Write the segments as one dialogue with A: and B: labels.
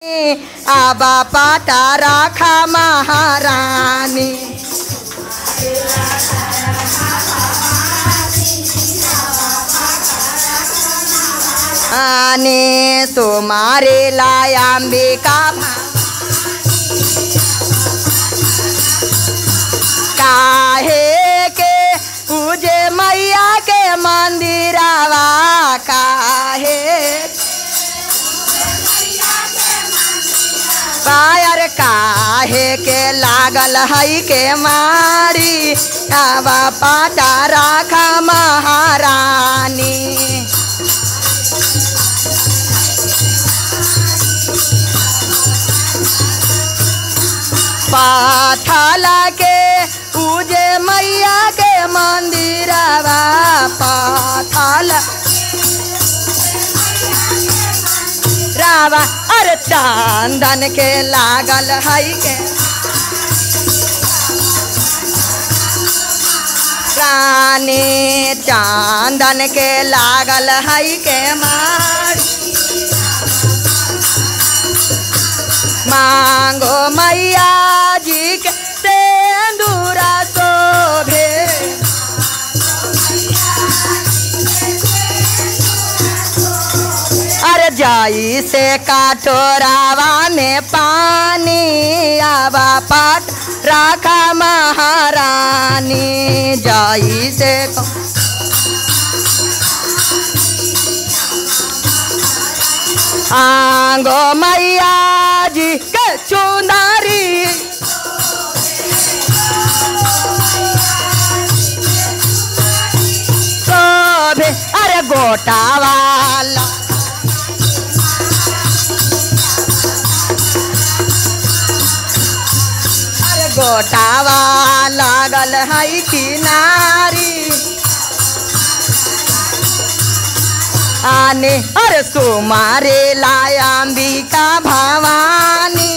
A: आबा पाटा राखा महारानी आने तुम्हारे लायांबिका काहे के पूजे मैया के मंदिरवा काहे पायर काहे के लागल हई के मारी आवा पाटा राखा महारानी पाथला के पूजे मैया के मंदिरवा पाथला रावा अरे चांदन के लागल हई के रानी चांदन के लागल हई के मार मांगो मैया जी के सेंदूरा शोभे अरे जाई से काटोरावा में पानी आवा पाट राखा महारानी जाई से आंगो मैया जी के चुनारी शोभे अरे गोटा वाला अरे गोटावा लागल हई किनारी आने अरे सुमारे लायांबिका भवानी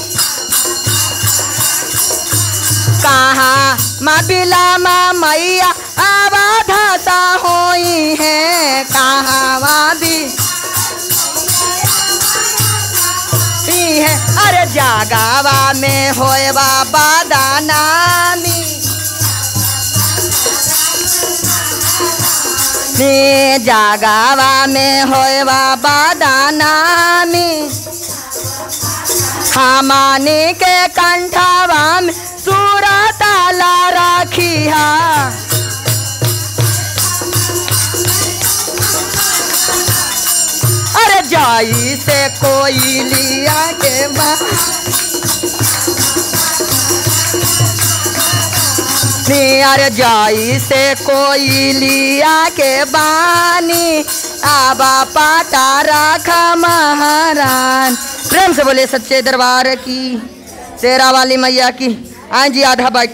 A: कहाँ माँ बिला माँ मैया आवाधा होई है कहाँ माँ भी ही है अरे जागावा में होए बाबा दानामी ने जागावा में होए बाबा दानामी हमानी के कंठावा में सूरा ताला राखिया अरे जाई से कोई लिया के बा नियर जाई से कोई लिया के बानी आबा पाटा राखा महारान प्रेम से बोले सच्चे दरबार की शेरा वाली मैया की हाँ जी आधा बाइक